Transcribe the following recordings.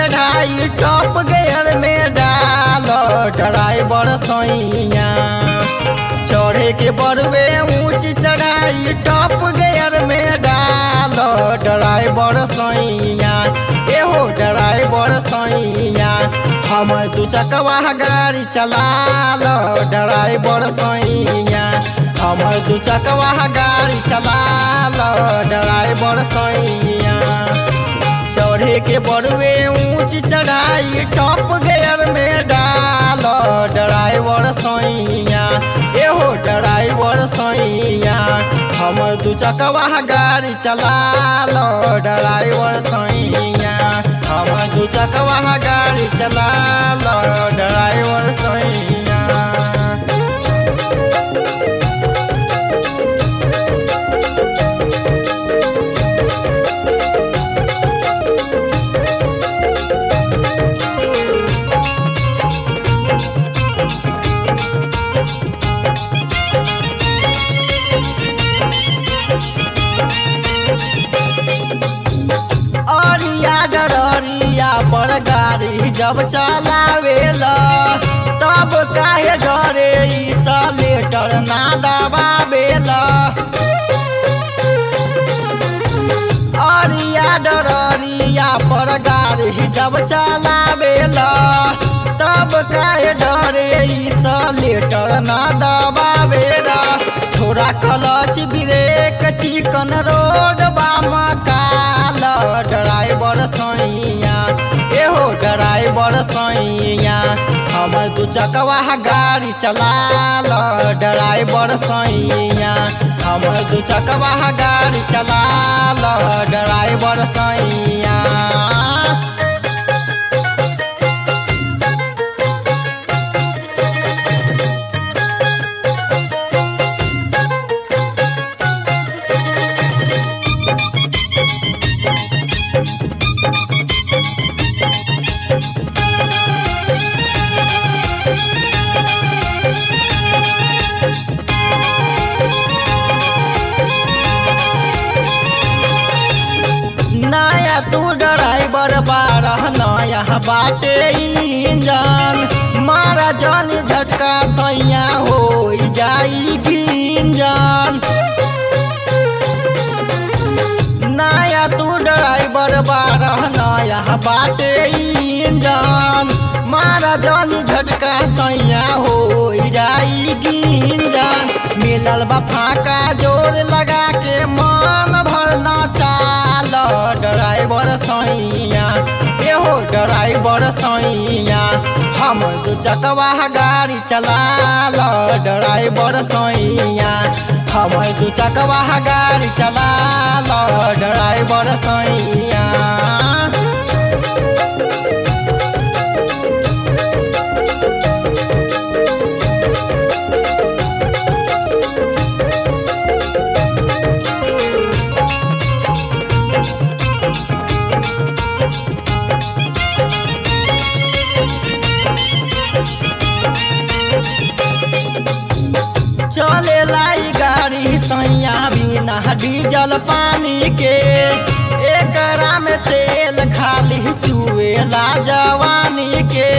चढ़ाई top gear में डाल ड्राइवर सैया चढ़े के बड़वे ऊंच चढ़ाई टॉप गेयर में डाल ड्राइवर सैया एहो ड्राइवर सैया हम दू चकवा गाड़ी चला लो ड्राइवर सैया हम दू चकवा गाड़ी चला लो ड्राइवर सैया चढ़े के बड़वे ऊंच चढ़ाई टॉप गेयर में डाल ड्राइवर सैया एहो ड्राइवर सैया हम दू चकवा गाड़ी चला लो ड्राइवर सैया हम दू चकवा गाड़ी चला लो ड्राइवर सैया अरिया डरिया पर गाड़ी जब चलावेला तब काहे डरे ई सलेटर ना दबावेला अरिया डरिया पर गाड़ी जब चलावेला तब काहे डरे ई सलेटर ना दबावेला छोरा क्लच ब्रेक चिकन रोड बाम काल ड्राइवर सैया एहो ड्राइवर सैया हम दू चकवा गाड़ी चला लो ड्राइवर सैया हम दू चकवा गाड़ी चला लो ड्राइवर सैया नया तू ड्राइवर बारह नया बाटे इंजन मारा जन झटका सैया हो जाई गिंजन नया तू ड्राइवर बारह नया बाटे इंजन मारा जन झटका सैया हो जाई गिंजन मिलल बा फाका जोर लगा के मन भर न चाल ड्राइवर सैया एहो ड्राइवर सैया हम दू चकवा गाड़ी चला लो ड्राइवर सैया हम दू चकवा गाड़ी चला लो ड्राइवर सैया चले लाई गाड़ी सैया बिना डीजल पानी के एकरा में तेल खाली चुएला जवानी के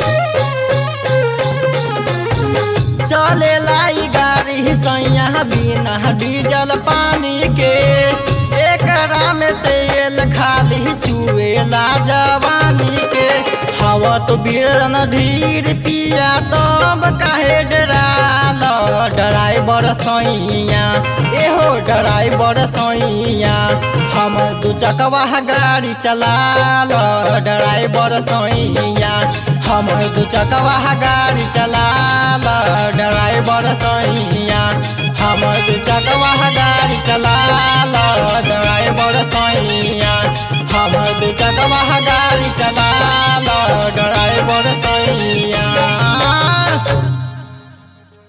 चले लाई गाड़ी सैया बिना डीजल पानी के एकरा में तेल खाली चुएला जवानी के हवा तो बीरन ढीर पिया तब काहे डराल ड्राइवर सैया एहो ड्राइवर सैया हम दू चकवा गाड़ी चला लो ड्राइवर सैया हम दू चकवा गाड़ी चला लो ड्राइवर सैया हम दू चकवा गाड़ी चला लो ड्राइवर सैया हम दू चकवा गाड़ी चला लो